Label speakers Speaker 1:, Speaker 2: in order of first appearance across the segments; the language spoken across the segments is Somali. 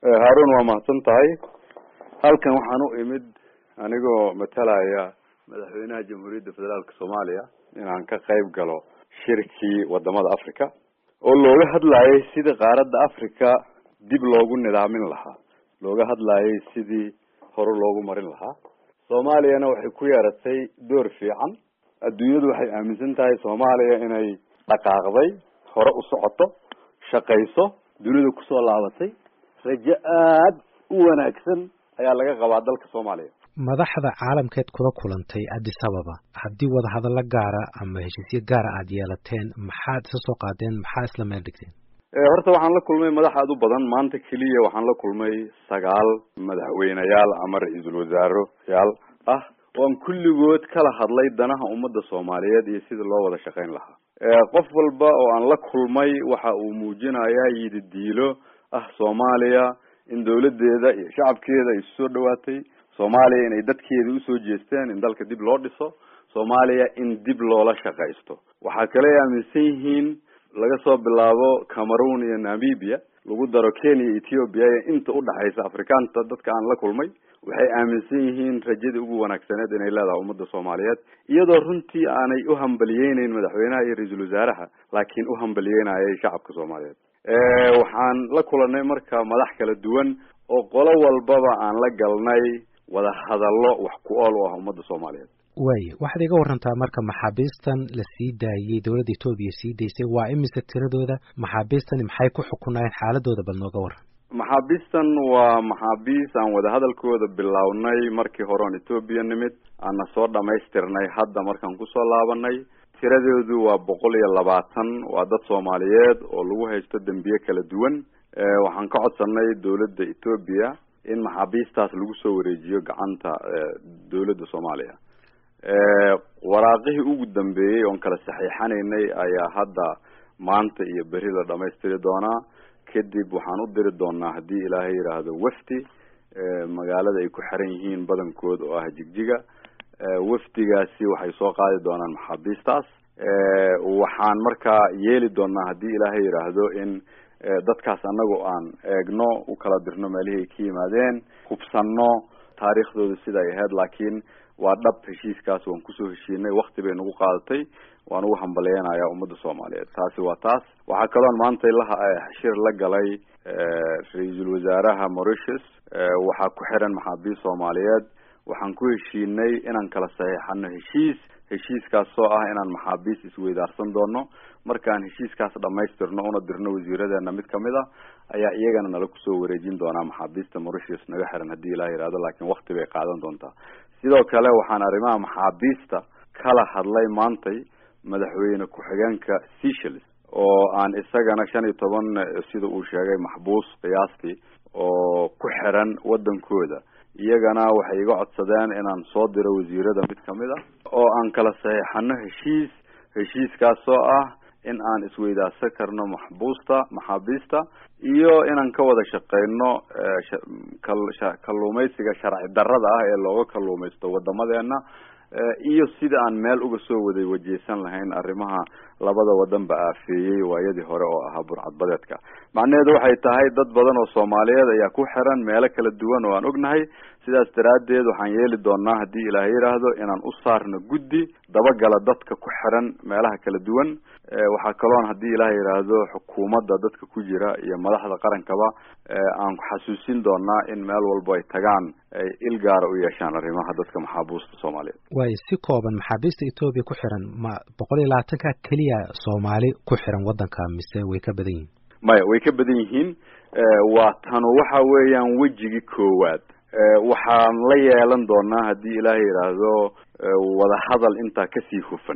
Speaker 1: haarun waa mahadsan tahay halkan waxaan u imid anigoo matalaya madaxweynaha jamhuuriyadda federaalka soomaaliya inaan ka qayb galo shirkii wadamada africa oo looga hadlayay sidii qaaradda africa dib loogu nidaamin lahaa looga hadlayay sidii hore loogu marin lahaa soomaaliyana waxay ku yeeratay door fiican adduunyadu waxay aaminsan tahay soomaaliya inay dhaqaaqday hore u socoto shaqayso dunida kusoo laabatay rajo aad u wanaagsan ayaa laga qabaa dalka soomaaliya
Speaker 2: madaxda caalamkeed kula kulantay addis ababa haddii wadahadallo gaara ama heshiisyo gaara aada yeelateen maxaad isa soo qaadeen maxaa isla meel dhigteen
Speaker 1: horta waxaan la kulmay madax aad u badan maanta keliya waxaan la kulmay sagaal madaxweyneyaal ama ra-iisul wasaaroyaal ah oan kulligood kala hadlay danaha ummadda soomaaliyeed iyo sidii loo wada shaqayn lahaa qof walba oo aan la kulmay waxa uu muujinayaa yididiilo ah soomaaliya in dawladeeda iyo shacabkeeda ay isu soo dhawaatay soomaaliya inay dadkeeda usoo jeesteen in dalka dib loo dhiso soomaaliya in dib loola shaqaysto waxaa kale ay aaminsan yihiin laga soo bilaabo cameroon iyo namibia lagu daro kenya iyo ethiopia iyo inta udhaxaysa afrikaanta dadka aan la kulmay waxay aaminsan yihiin rajadii ugu wanaagsaneed inay leedahay ummadda soomaaliyeed iyadoo runtii aanay u hambaliyeyneyn madaxweynaha iyo ra-iisul wasaaraha laakiin u hambalyeynayay shacabka soomaaliyeed waxaan la kulanay marka madax kala duwan oo qolo walbaba aan la galnay wada hadallo wax ku ool u ah ummadda soomaaliyeed
Speaker 2: waaya waxaad iga warantaa marka maxaabiistan la sii daayey dowladda etoobiya sii daysay waa imise tiradooda maxaabiistani maxay ku xukunaayeen xaaladooda bal nooga waran
Speaker 1: maxaabiistan waa maxaabiis aan wadahadalkooda bilownay markii hore on etoobiya nimid aana soo dhamaystirnay hadda markaan kusoo laabanay tiradoodu waa boqol iyo labaatan waa dad soomaaliyeed oo lagu haysto dembiye kala duwan waxaan ka codsanay dowladda etoobiya in maxaabiistaas lagu soo wareejiyo gacanta dowladda soomaaliya waraaqihii ugu dambeeyey oon kala saxiixanaynay ayaa hadda maanta iyo beri la dhamaystiri doonaa kadib waxaan u diri doonaa haddii ilaahay yidhaahdo wafdi magaalada ay ku xiran yihiin badankood oo ah jigjiga wafdigaasi waxay soo qaadi doonaan maxaabiistaas waxaan markaa yeeli doonaa haddii ilaahay yidhaahdo in dadkaas anagoo aan eegno u kala dirno meelihii ay ka yimaadeen hubsanno taariikhdooda sida ay ahayd laakiin waa dhab heshiiskaas waan kusoo heshiinay wakti bay nagu qaadatay waan ugu hambaleynayaa ummadda soomaaliyeed taasi waa taas waxaa kaloon maanta shir la galay ra-iisul wasaaraha mauritius waxaa ku xiran maxaabiist soomaaliyeed waxaan ku heshiinay inaan kala saxiixano heshiis heshiiskaas oo ah inaan maxaabiist isweydaarsan doono markaan heshiiskaas dhamaystirno una dirno wasiiradeena mid kamid a ayaa iyagana nala kusoo wareejin doonaa maxaabiista mauritius naga xiran haddii ilaah yihahdo laakiin wakti bay qaadan doontaa sidoo kale waxaan arrimaha maxaabiista kala hadlay maantay madaxweyne ku-xigeenka seychelles oo aan isagana shan iyo toban sida uu sheegay maxbuus qiyaastii oo ku xiran wadankooda iyagana waxay iga codsadeen inaan soo diro wasiirada mid kamid a oo aan kala saxiixano heshiis heshiiskaas oo ah in aan isweydaarsan karno maxbuusta maxaabiista iyo inaan ka wada shaqeyno kalluumaysiga sharci darrada ah ee looga kalluumaysto wadamadeena iyo sida aan meel uga soo waday wajeysan lahayn arrimaha labada wadanba aafeeyey waayadii hore oo ahaa burcadbadeedka macnaheedu waxay tahay dad badan oo soomaaliyeed ayaa ku xiran meelo kala duwan oo aan ognahay sidaas daraaddeed waxaan yeeli doonaa haddii ilaah yidhaahdo inaan u saarno guddi dabagala dadka ku xiran meelaha kala duwan waxaa kaloon haddii ilaah yidhaahdo xukuumadda dadka ku jira iyo madaxda qarankaba aan xasuusin doonaa in meel walbo ay tagaan ay il gaara u yeeshaan arrimaha dadka maxaabuusta soomaaliyeed
Speaker 2: waayo si kooban maxaabiista etoobiya ku xiran ma boqol iyo labaatanka keliya soomaali ku xiran waddanka mise way ka badan yihiin
Speaker 1: maya way ka badan yihiin waa tanu waxa weeyaan wejigii koowaad waxaan la yeelan doonaa haddii ilaah yidhaahdo wadahadal intaa kasii hufan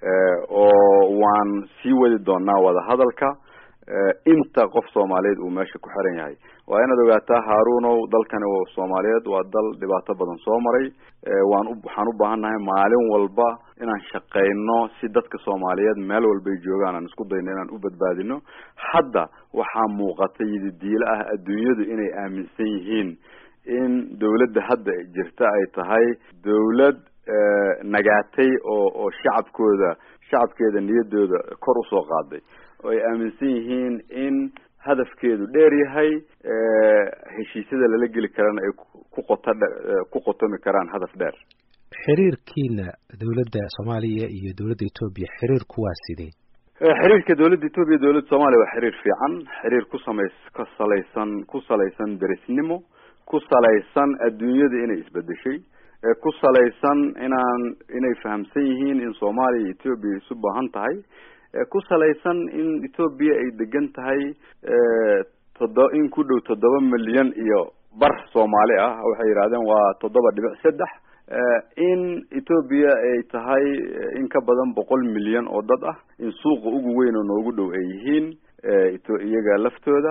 Speaker 1: oo waan sii wadi doonaa wadahadalka inta qof soomaaliyeed uu meesha ku xiran yahay waa inaad ogaataa haarunow dalkani soomaaliyeed waa dal dhibaato badan soo maray waan waxaan u baahannahay maalin walba inaan shaqeyno si dadka soomaaliyeed meel walbay joogaan aan isku dayno inaan u badbaadino hadda waxaa muuqata yididiilo ah adduunyadu inay aaminsan yihiin in dawladda hadda jirta ay tahay dawlad nagaatay oo oo shacabkooda shacabkeeda niyadooda kor usoo qaaday oo ay aaminsan yihiin in hadafkeedu dheer yahay heshiisyada lala geli karana ay ku qoto ku qotomi karaan hadaf dheer
Speaker 2: xiriirkiina dowladda soomaaliya iyo dowladda etoobiya xiriirku waa sidee
Speaker 1: xiriirka dowladda etoobiya dowladda soomaaliya waa xiriir fiican xiriir ku samays ka salaysan ku salaysan derisnimo ku salaysan adduunyada inay isbedeshay ku salaysan inaan inay fahamsan yihiin in soomaaliya iyo etoobiya isu baahan tahay ku salaysan in etoobiya ay degan tahay todo in ku dhow toddoba milyan iyo bar soomaali ah waxay yidhahdeen waa toddoba dhibic saddex in etoobiya ay tahay in ka badan boqol milyan oo dad ah in suuqa ugu weyn oo noogu dhow ay yihiin iyaga laftooda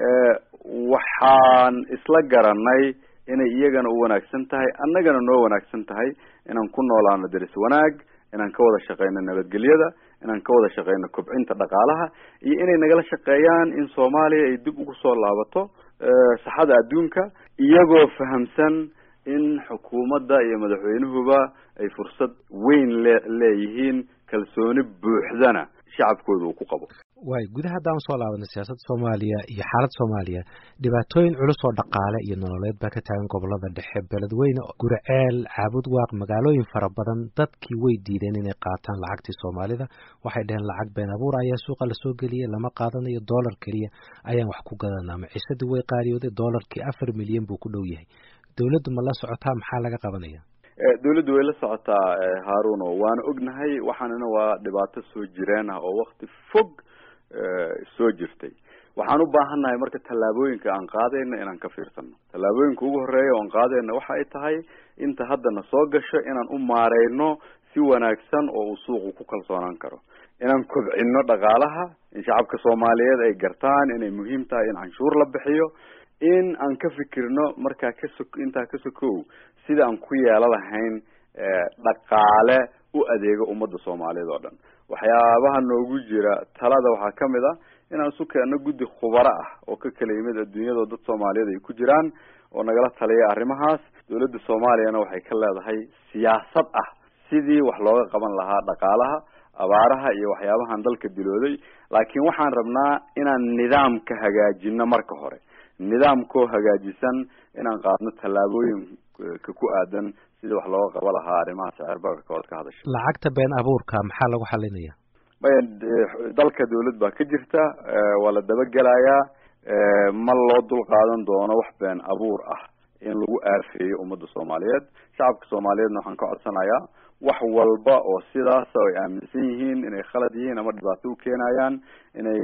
Speaker 1: waxaan isla garanay inay iyagana u wanaagsan tahay annagana noo wanaagsan tahay inaan ku noolaano deris wanaag inaan ka wada shaqeyno nabadgelyada inaan ka wada shaqeyno kobcinta dhaqaalaha iyo inay nagala shaqeeyaan in soomaaliya ay dib ugu soo laabato saxada adduunka iyagoo fahamsan in xukuumadda iyo madaxweynuhuba ay fursad weyn le leeyihiin kalsooni buuxdana shacabkooda uu ku qabo
Speaker 2: waay gudaha haddaan usoo laabanay siyaasadda soomaaliya iyo xaaladda soomaaliya dhibaatooyin culus oo dhaqaale iyo nololeed baa ka taagan gobolada dhexe beledweyne guriceel caabud waaq magaalooyin fara badan dadkii way diideen inay qaataan lacagtii soomaalida waxay dhaheen lacag been abuur ayaa suuqa lasoo geliyay lama qaadanayo dollar keliya ayaan wax ku gadanaa maciisadii way qaariyooday dollarkii afar milyan buu ku dhow yahay dowladdu ma la socotaa maxaa laga qabanaya
Speaker 1: dawladdu way la socotaa haaruno waana ognahay waxaanina waa dhibaato soo jireen ah oo wakti fog soo jirtay waxaan u baahannahay marka tallaabooyinka aan qaadayna inaan ka fiirsano tallaabooyinka ugu horeeya oan qaadayna waxa ay tahay inta haddana soo gasho inaan u maareyno si wanaagsan oo uu suuqu ku kalsoonaan karo inaan kobcino dhaqaalaha in shacabka soomaaliyeed ay gartaan inay muhiim tahay in canshuur la bixiyo in aan ka fikirno markaa kaso intaa ka sokow sida aan ku yeelo lahayn dhaqaale u adeego ummadda soomaaliyeed oo dhan waxyaabaha noogu jira talada waxaa kamid ah inaan isu keenno guddi khubaro ah oo ka kala yimid adduunyadao dad soomaaliyeed ay ku jiraan oo nagala taliya arrimahaas dowladda soomaaliyana waxay ka leedahay siyaasad ah sidii wax looga qaban lahaa dhaqaalaha abaaraha iyo waxyaabahan dalka dilooday laakiin waxaan rabnaa inaan nidaamka hagaajino marka hore nidaamkoo hagaajisan inaan qaadno tallaabooyinka ku aadan sidii wax looga qaba lahaa arrimaha sicir bararka ood ka hadasha
Speaker 2: lacagta been abuurka maxaa lagu xalinaya
Speaker 1: maya dalka dawlad baa ka jirta waa la dabagelayaa ma loo dul qaadan doono wax been abuur ah in lagu aafeeyo ummadda soomaaliyeed shacabka soomaaliyeedna waxaan ka codsanayaa wax walba oo sidaas ay aaminsan yihiin inay khalad yihiin ama dhibaato u keenayaan inay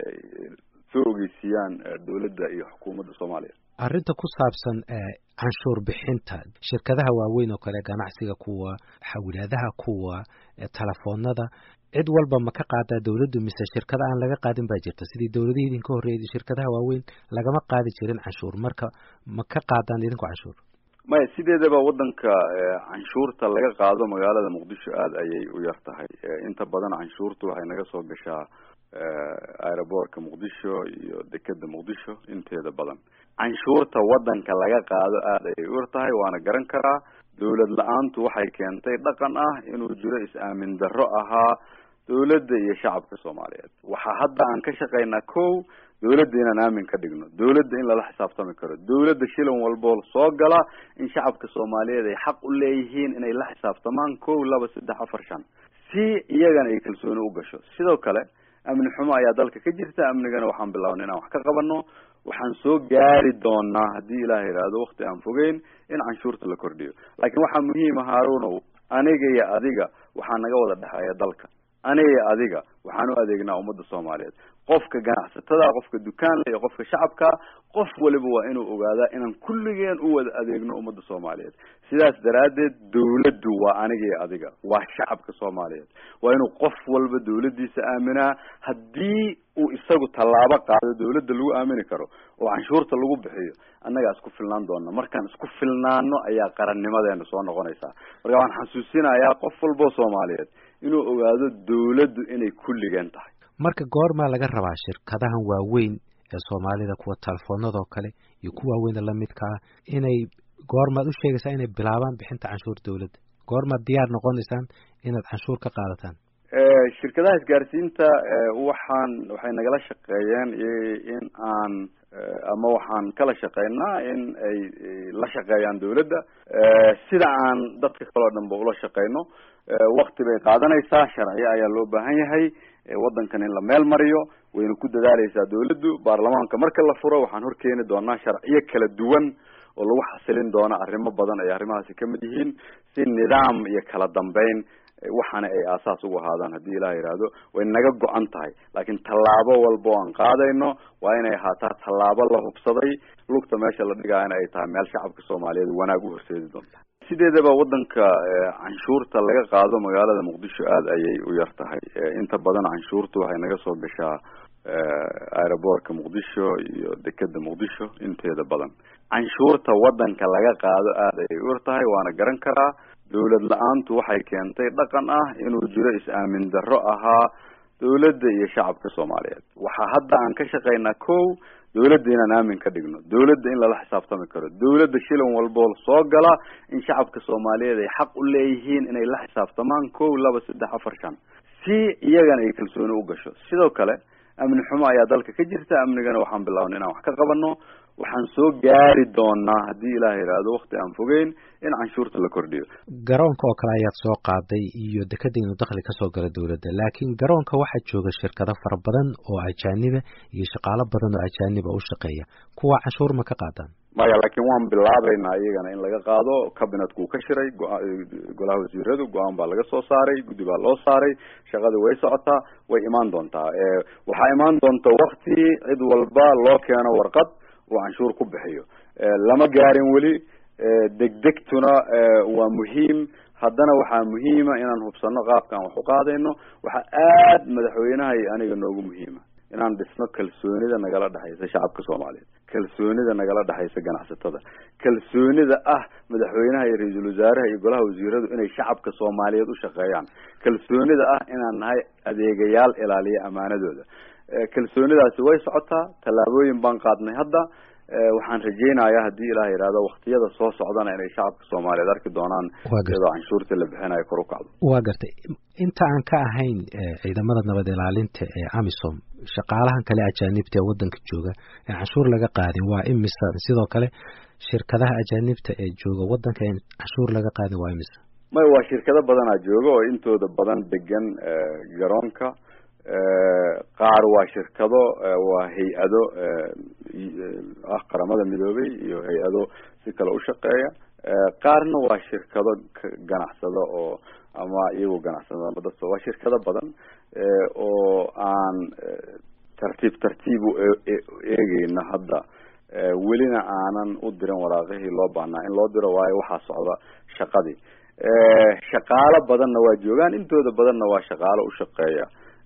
Speaker 1: soo ogeysiiyaan dawladda iyo xukuumadda soomaaliya
Speaker 2: arrinta ku saabsan canshuur bixinta shirkadaha waaweyn oo kale ganacsiga kuwa xawilaadaha kuwa telefoonada cid walba ma ka qaadaa dawladdu mise shirkada aan laga qaadin baa jirta sidii dawladihii idinka horreeyay shirkadaha waaweyn lagama qaadi jirin canshuur marka ma ka qaadaan idinku canshuur
Speaker 1: maya sideedaba waddanka canshuurta laga qaado magaalada muqdisho aada ayay u yar tahay inta badan canshuurtu waxay naga soo gashaa aeroboortka muqdisho iyo dekeda muqdisho inteeda badan canshuurta waddanka laga qaado aada ayay u yar tahay waana garan karaa dawlad la-aantu waxay keentay dhaqan ah inuu jiro is-aamin darro ahaa dawladda iyo shacabka soomaaliyeed waxaa hadda aan ka shaqaynaa ko dawladda inaan aamin ka dhigno dawladda in lala xisaabtami karo dawladda shilan walboo soo gala in shacabka soomaaliyeed ay xaq u leeyihiin inay la xisaabtamaan ko laba saddex afar shan si iyagana ay kalsooni u gasho sidoo kale amni xumo ayaa dalka ka jirta amnigana waxaan bilaabnay inaan wax ka qabano waxaan soo gaari doonaa haddii ilaah yidhaahdo wakti aan fogeyn in canshuurta la kordhiyo laakiin waxaa muhiima haarunow aniga iyo adiga waxaa naga wada dhexeeya dalka aniga iyo adiga waxaan u adeegnaa ummadda soomaaliyeed qofka ganacsatada qofka dukaanla iyo qofka shacabka qof waliba waa inuu ogaadaa inaan kulligeen u wada adeegno ummadda soomaaliyeed sidaas daraaddeed dawladdu waa aniga iyo adiga waa shacabka soomaaliyeed waa inuu qof walba dawladdiisa aaminaa haddii uu isagu tallaabo qaado dawladda lagu aamini karo oo canshuurta lagu bixiyo annagaa isku filnaan doona markaan isku filnaano ayaa qarannimadeena soo noqonaysaa marka waxaan xasuusinayaa qof walboo soomaaliyeed inuu ogaado dawladdu inay kulligeen tahay
Speaker 2: marka goormaa laga rabaa shirkadahan waaweyn ee soomaalida kuwa telefoonadoo kale iyo kuwa waaweyna lamidka ah inay goormaad u sheegaysaa inay bilaabaan bixinta canshuur dawladda goormaad diyaar noqonaysaan inaad canshuur ka qaadataan
Speaker 1: shirkadaha isgaarsiinta waxaan waxay nagala shaqeeyeen in aan ama waxaan kala shaqeynaa in ay la shaqeeyaan dawladda sida aan dadka kale o dhan ba ula shaqeyno wakti bay qaadanaysaa sharciyo ayaa loo baahan yahay waddankan in la meel mariyo wayna ku dadaaleysaa dawladdu baarlamaanka marka la furo waxaan horkeeni doonaa sharciyo kala duwan oo lagu xasilin doono arrimo badan ay arrimahaasi kamid yihiin si nidaam iyo kala dambeyn waxaana ay aasaas ugu ahaadaan haddii ilaah yidhaahdo way naga go-an tahay laakiin tallaabo walba o aan qaadayno waa inay ahaataa tallaabo la hubsaday lugta meesha la dhigaayana ay tahay meel shacabka soomaaliyeed wanaag u horseedi doonta sideedaba waddanka canshuurta laga qaado magaalada muqdisho aada ayay u yar tahay inta badan canshuurta waxay naga soo gashaa aeroboortka muqdisho iyo dekeda muqdisho inteeda badan canshuurta waddanka laga qaado aada ayay u yar tahay waana garan karaa dawlad la-aantu waxay keentay dhaqan ah inuu jiro is-aamin darro ahaa dawladda iyo shacabka soomaaliyeed waxaa hadda aan ka shaqaynaa ko dawladda inaan aamin ka dhigno dawladda in lala xisaabtami karo dawladda shilin walboo soo gala in shacabka soomaaliyeed ay xaq u leeyihiin inay la xisaabtamaan ko laba saddex afar shan si iyagana ay kalsooni u gasho sidoo kale amni xumo ayaa dalka ka jirta amnigana waxaan bilaabnay inaan wax ka qabano waxaan soo gaari doonaa haddii ilaah yidhaahdo wakti aan fogeyn in canshuurta la kordhiyo
Speaker 2: garoonka oo kale ayaad soo qaaday iyo dekeda inuu dakhli kasoo gala dawladda laakiin garoonka waxaa jooga shirkado fara badan oo ajaaniba iyo shaqaalo badan oo ajaaniba u shaqeeya kuwa canshuur ma ka qaadaan
Speaker 1: maya laakiin waan bilaabaynaa iyagana in laga qaado cabinetku ka shiray golaha wasiiradu go-aan baa laga soo saaray guddi baa loo saaray shaqada way socotaa way imaan doontaa waxaa imaan doonta wakti cid walba loo keeno warqad uu canshuur ku bixiyo lama gaarin weli degdegtuna waa muhiim haddana waxaa muhiima inaan hubsano qaabkaan wax u qaadayno waxaa aad madaxweynaha iyo aniga noogu muhiima inaan dhisno kalsoonida nagala dhexaysa shacabka soomaaliyeed kalsoonida nagala dhexaysa ganacsatada kalsoonida ah madaxweynaha iyo ra-iisul wasaaraha iyo golaha wasiiradu inay shacabka soomaaliyeed u shaqeeyaan kalsoonida ah inaan nahay adeegayaal ilaaliya amaanadooda kalsoonidaasi way socotaa tallaabooyin baan qaadnay hadda waxaan rajeynayaa haddii ilaah yidhahdo waktiyada soo socdana inay shacabka soomaaliyeed arki doonaan iyadoo canshuurta la bixinayo kor u kacdo
Speaker 2: waa gartay inta aan ka ahayn ciidamada nabad ilaalinta ee amisom shaqaalahan kale ajaanibta ee waddanka jooga ee canshuur laga qaadin waa imisa sidoo kale shirkadaha ajaanibta ee jooga waddanka ee canshuur laga qaadin waa imisa
Speaker 1: may waa shirkado badanaa jooga oo intooda badan degan garoonka qaar waa shirkado waa hay-ado ah qaramada midoobay iyo hay-ado si kale u shaqeeya qaarna waa shirkado ganacsado oo ama iyagoo ganacsada ama dadka waa shirkado badan oo aan tartiib tartiib u eegeyno hadda welina aanan u dirin waraaqihii loo baahnaa in loo diro waayo waxaa socda shaqadii shaqaalo badanna waa joogaan intooda badanna waa shaqaalo u shaqeeya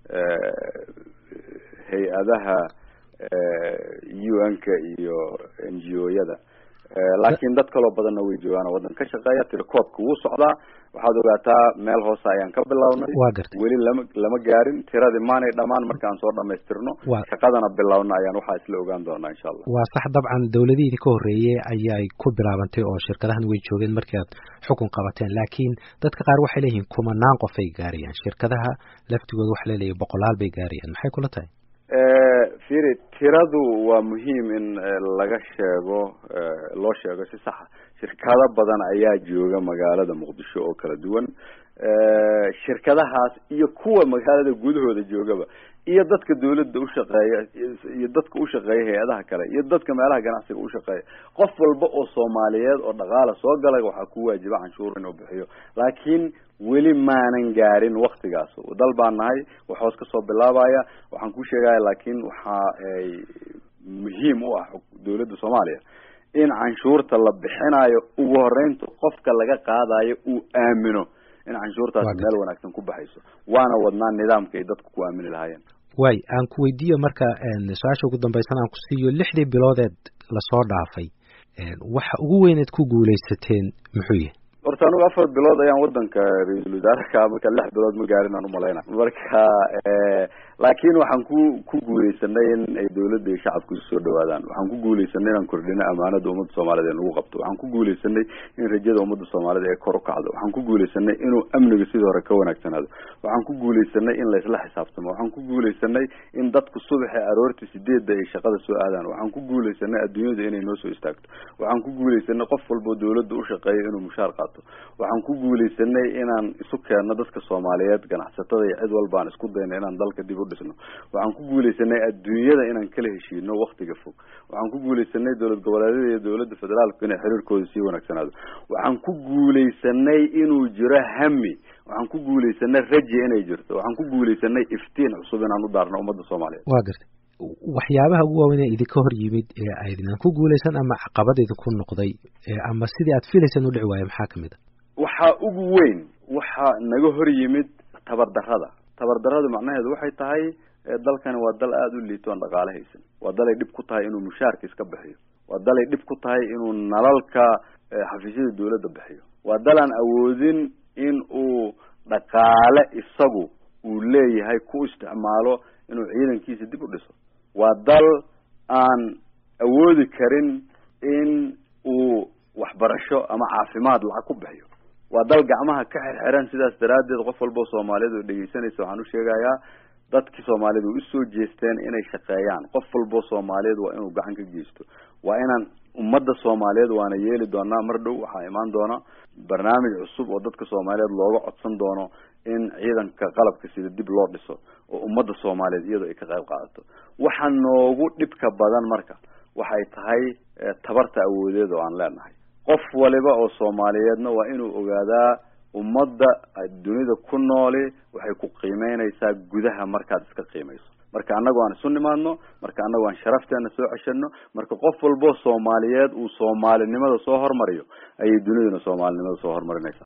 Speaker 1: hay-adaha u n-ka iyo n g o-yada laakiin dad kaloo badanna way joogaan oo waddan ka shaqeeya tirakoobka wuu socdaa waxaad ogaataa meel hoose ayaan ka bilownay
Speaker 2: waa gartay
Speaker 1: weli lama lama gaarin tiradii maanay dhamaan markaan soo dhamaystirno shaqadana bilowna ayaan waxaa isla ogaan doonaa insha allah
Speaker 2: waa sax dabcan dawladihii ka horreeyey ayay ku bilaabantay oo shirkadahan way joogeen markii aad xukun qabateen laakiin dadka qaar waxay leeyihiin kumanaan qof ay gaarayaan shirkadaha laftigooda waxa laleeyahay boqolaal bay gaarayaan maxay kula tahay
Speaker 1: firi tiradu waa muhiim in laga sheego loo sheego si saxa shirkado badan ayaa jooga magaalada muqdisho oo kala duwan shirkadahaas iyo kuwa magaalada gudahooda joogaba iyo dadka dawladda ushaqeeya iyo dadka ushaqeeya hay-adaha kale iyo dadka meelaha ganacsiga ushaqeeya qof walba oo soomaaliyeed oo dhaqaala soo galay waxaa ku waajiba canshuur inuu bixiyo laakiin weli maanan gaarin waktigaas dal baan nahay wax hoos kasoo bilaabaya waxaan ku sheegaya laakiin waxa ay muhiim u ah dawladda soomaaliya in canshuurta la bixinayo ugu horeynta qofka laga qaadayo uu aamino in canshuurtaasi meel wanaagsan ku baxayso waana wadnaa nidaamka ay dadku ku aamini lahaayeen
Speaker 2: way aan ku weydiiyo marka su-aasha ugu dambaysan aan ku siiyo lixdii biloodeed lasoo dhaafay waxa ugu weyneed ku guuleysateen muxuu yahay
Speaker 1: horta anugu afar bilood ayaan wadanka ra-iisul wasaareka marka lix bilood ma gaarin aan umalayna marka laakiin waxaan ku ku guuleysanay in ay dawladda iyo shacabku isu soo dhawaadaan waxaan ku guuleysanay inaan kordhino amaanada ummadda soomaaliyed ee nagu qabto waxaan ku guuleysanay in rajada ummadda soomaaliyed ee kor u kacdo waxaan ku guuleysanay inuu amniga sidii hore ka wanaagsanaado waxaan ku guuleysanay in laysla xisaabtamo waxaan ku guuleysanay in dadku subaxi aroortii sideedda ay shaqada soo aadaan waxaan ku guuleysanay adduunyada inay noo soo istaagto waxaan ku guuleysanay qof walboo dawladda u shaqeeya inuu mushaar qaato waxaan ku guuleysanay inaan isu keenno dadka soomaaliyeed ganacsatada iyo cid walba aan isku dayno inaan dalka dib u dhisno waxaan ku guuleysanay adduunyada inaan kala heshiino waktiga fog waxaan ku guuleysanay dowlad goboleedyada iyo dowladda federaalku inay xiriirkooda sii wanaagsanaado waxaan ku guuleysanay inuu jiro hami waxaan ku guuleysanay raji inay jirto waxaan ku guuleysanay iftiin cusub inaan u daarno ummadda soomaaliyeed
Speaker 2: waa gartay waxyaabaha ugu waaweyn ee idinka hor yimid ee aydinaan ku guuleysan ama caqabad idinku noqday ama sidii aad filaysaan u dhici waayo maxaa kamid a
Speaker 1: waxaa ugu weyn waxaa naga hor yimid tabardarrada tabardarrada macnaheedu waxay tahay dalkani waa dal aada u liito aan dhaqaale haysan waa dalay dhib ku tahay inuu mushaarka iska bixiyo waa dalay dhib ku tahay inuu nalalka xafiisyada dawladda bixiyo waa dal aan awoodin in uu dhaqaale isagu uu leeyahay ku isticmaalo inuu ciidankiisa dib u dhiso waa dal aan awoodi karin in uu waxbarasho ama caafimaad lacag ku bixiyo waa dal gacmaha ka xirxiran sidaas daraaddeed qof walbao soomaaliyeed oo dhegeysanaysa waxaan u sheegayaa dadkii soomaaliyed way usoo jeesteen inay shaqeeyaan qof walbao soomaaliyeed waa inuu gacan ka geysto waa inaan ummadda soomaaliyeed waana yeeli doonaa mar dhow waxaa imaan doona barnaamij cusub oo dadka soomaaliyeed looga codsan doono in ciidanka qalabka sida dib loo dhiso oo ummadda soomaaliyeed iyadoo ay ka qayb qaadato waxa noogu dhibka badan marka waxay tahay tabarta awoodeed oo aan leenahay qof waliba oo soomaaliyeedna waa inuu ogaadaa ummadda dunida ku nooli waxay ku qiimeynaysaa gudaha markaad iska qiimayso marka annago aan isu nimaadno marka annago aan sharafteena soo ceshano marka qof walboo soomaaliyeed uu soomaalinimada soo hormariyo ayay duniduna soomaalinimada soo hormarinaysaa